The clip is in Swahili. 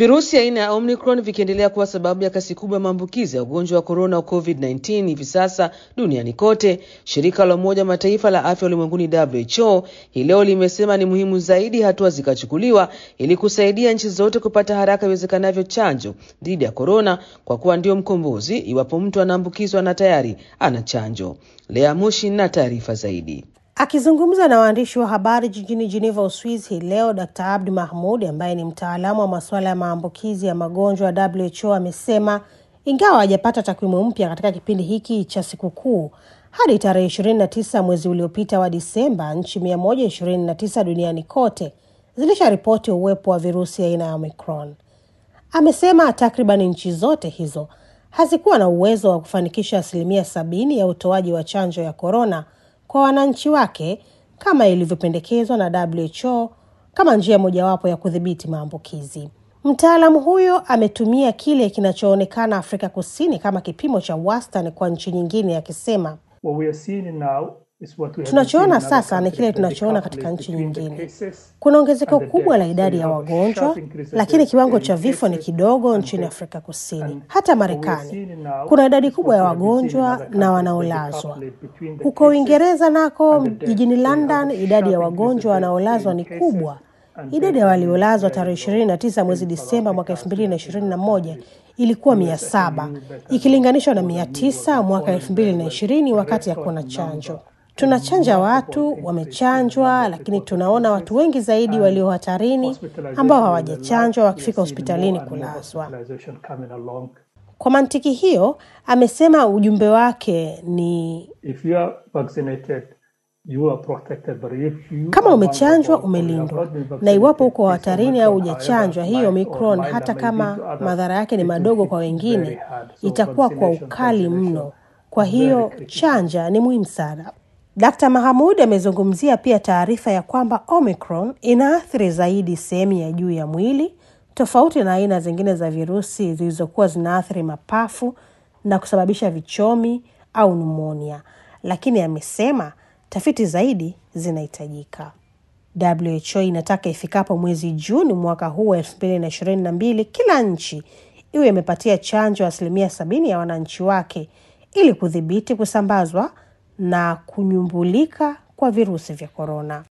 Virusi aina ya Omicron vikiendelea kuwa sababu ya kasi kubwa ya maambukizi ya ugonjwa wa korona wa COVID-19 hivi sasa duniani kote, shirika la Umoja wa Mataifa la afya ulimwenguni WHO hii leo limesema ni muhimu zaidi hatua zikachukuliwa ili kusaidia nchi zote kupata haraka iwezekanavyo chanjo dhidi ya korona, kwa kuwa ndio mkombozi iwapo mtu anaambukizwa na tayari ana chanjo. Lea Mushi na taarifa zaidi. Akizungumza na waandishi wa habari jijini Geneva, Uswizi hii leo, Dr Abdi Mahmud ambaye ni mtaalamu wa masuala ya maambukizi ya magonjwa ya WHO amesema ingawa hajapata takwimu mpya katika kipindi hiki cha sikukuu, hadi tarehe 29 mwezi uliopita wa Disemba, nchi 129 duniani kote zilisharipoti uwepo wa virusi aina ya Omicron. Amesema takriban nchi zote hizo hazikuwa na uwezo wa kufanikisha asilimia sabini ya utoaji wa chanjo ya korona kwa wananchi wake kama ilivyopendekezwa na WHO kama njia mojawapo ya kudhibiti maambukizi. Mtaalamu huyo ametumia kile kinachoonekana Afrika Kusini kama kipimo cha wastani kwa nchi nyingine, akisema tunachoona sasa ni kile tunachoona katika nchi nyingine. Kuna ongezeko kubwa la idadi ya wagonjwa, lakini kiwango cha vifo ni kidogo nchini Afrika Kusini. Hata Marekani kuna idadi kubwa ya wagonjwa na wanaolazwa. Huko Uingereza nako, jijini London, idadi ya wagonjwa wanaolazwa ni kubwa. Idadi ya waliolazwa tarehe ishirini na tisa mwezi Disemba mwaka elfu mbili na ishirini na moja ilikuwa mia saba ikilinganishwa na mia tisa mwaka elfu mbili na ishirini wakati hakuna chanjo. Tunachanja watu wamechanjwa, lakini tunaona watu wengi zaidi walio hatarini ambao hawajachanjwa wakifika hospitalini kulazwa. Kwa mantiki hiyo, amesema ujumbe wake ni kama umechanjwa umelindwa, na iwapo uko hatarini au hujachanjwa, hii Omicron, hata kama madhara yake ni madogo kwa wengine, itakuwa kwa ukali mno. Kwa hiyo chanja ni muhimu sana. Dkt. Mahamud amezungumzia pia taarifa ya kwamba Omicron inaathiri zaidi sehemu ya juu ya mwili tofauti na aina zingine za virusi zilizokuwa zinaathiri mapafu na kusababisha vichomi au numonia, lakini amesema tafiti zaidi zinahitajika. WHO inataka ifikapo mwezi Juni mwaka huu wa elfu mbili na ishirini na mbili kila nchi iwe imepatia chanjo asilimia sabini ya wananchi wake ili kudhibiti kusambazwa na kunyumbulika kwa virusi vya korona.